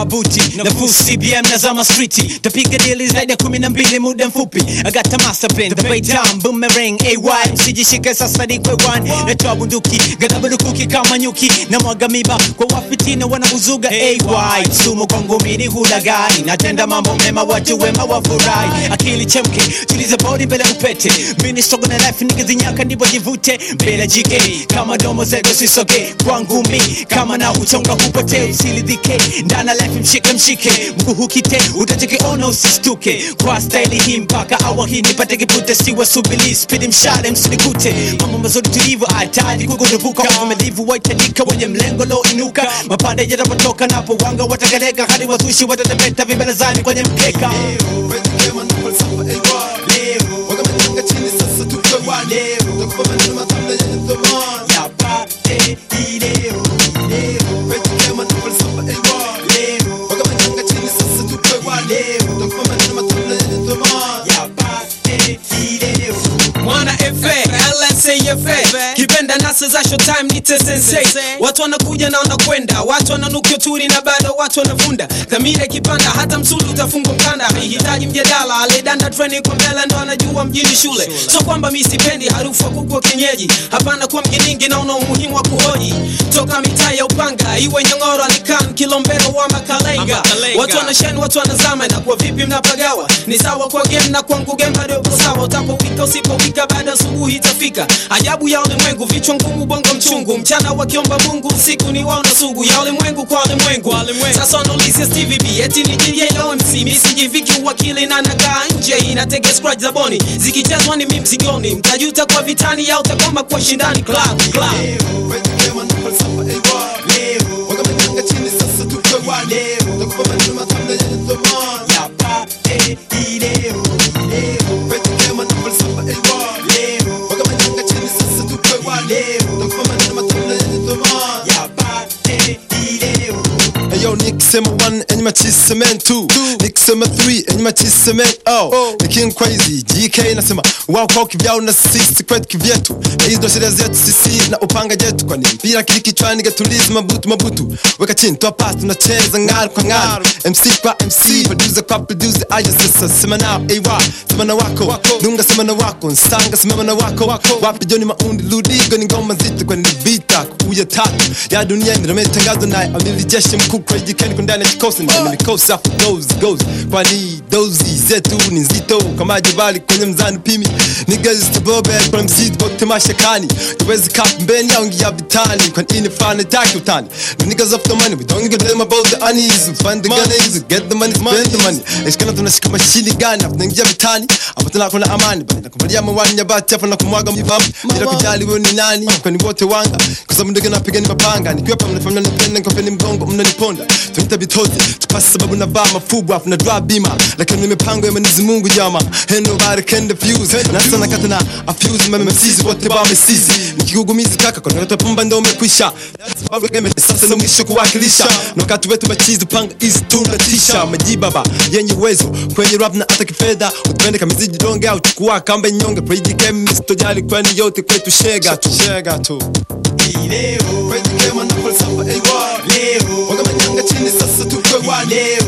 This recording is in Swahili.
buti na full CBM na zama streeti tapiga dili zaidi ya kumi na mbili muda mfupi I got the master plan the bait down boomerang AY msijishike sasa ni kwe one natoa bunduki ghadhabu lukuki kama nyuki na mwaga miba kwa wafitina wanauzuga AY sumu kwangu mini hulagai natenda mambo mema watu wema wafurahi akili chemke tuliza body mbele upete mini struggle na life nikizinyaka ndipo jivute mbele jike kama domo zetu sisoge kwangu mi kama na uchonga hupotee usilidhike ndana life mshike mshike mguu hukite utachekeona usistuke kwa staili hii mpaka awa hii nipate kipute siwa subili spidi mshale msinikute mambo mazuri tulivu hatari kukurupuka uvumilivu waitajika wenye mlengo lo inuka mapande yatapotoka napo wanga watakaleka hadi wazushi watatepeta vibelezani kwenye mkeka yapate ileo yapate ileo mwana FA LNCFA kipenda nasa za showtime nite sensei watu wanakuja na wanakwenda watu wananukia turi na bado watu wanavunda dhamira ikipanda hata msuli utafungwa mkanda haihitaji mjadala alidanda treni kwa mbele ndo anajua mjini shule so kwamba mi sipendi harufu ya kuku wa kienyeji hapana kuwa mjiningi naona umuhimu wa kuhoji toka mitaa ya upanga iwe nyongoro alikan kilombero wa makalenga Makalenga. watu wanasheni watu wanazama na kwa vipi mnapagawa ni sawa kwa game na kwangu game bado uko sawa utapowika usipowika baada asubuhi itafika ajabu ya ulimwengu vichwa ngumu bongo mchungu mchana wakiomba mungu usiku ni wao na sugu ya ulimwengu kwa ulimwengu sasa wanaulizia Stevie B eti ni JLMC mi sijiviki uwakili na nakaa nje inatege scratch za boni zikichezwa ni mimi msigoni mtajuta kwa vitani au utakoma kwa shindani club club yapate ileo yapate ileo Ayo nikisema 1 enyi machiseme 2 nikisema 3 enyi machiseme oh ni king crazy GK nasema wao kwao kivyao na sisi kwetu kivyetu na hizo ndo sheria zetu sisi na upanga jetu kwani mpira kili kichwani gatulizi mabutu mabutu weka chini toa pass tunacheza ng'aru kwa ng'aru MC kwa MC producer kwa producer aya sasa sema nao AY sema na wako dunga sema na wako nsanga sema na wako wapi Johnny Maundi Ludigo ni ngoma nzito kwani ni vita kuya tatu ya dunia inametangazwa naye amili jeshi mkuu crazy Ken kwa ndani ya kikosi ndani ya mikosi afu goes goes kwani dozi zetu ni nzito kama jabali kwenye mzani pimi niggas to bobe kwa mzito bote mashakani tuwezi kap mbeni au ngia vitani kwani ini fana taki utani the niggas of the money we don't give them about the unease we find the gunners get the money spend the money eskana tunashika mashini gani afu naingia vitani afu tunakona amani bali nakuvalia mawani ya bati afu nakumwaga mjibabu bila kujali wewe ni nani kwani wote wanga kwa sababu ndio napiga ni mapanga nikiwa hapa mnafanya nipende nikopeni mgongo mnaniponda tunaita vitozi tupasi sababu navaa mafubu afu na drop bima lakini ni mipango ya Mwenyezi Mungu jama and nobody can defuse na sana kata na afuse mama msisi wote ba msisi nikigugumizi kaka kwa ndoto pumba ndio umekwisha sasa ndio mwisho kuwakilisha na wakati wetu machizi panga is tunatisha majibaba yenye uwezo kwenye rap na hata kifedha utupende kama miziji donge au chukua kamba nyonge preji kem sitojali kwani yote kwetu shega tu shega tu ileo preji kem na falsafa AY leo waga manyanga chini sasa tukwe wale leo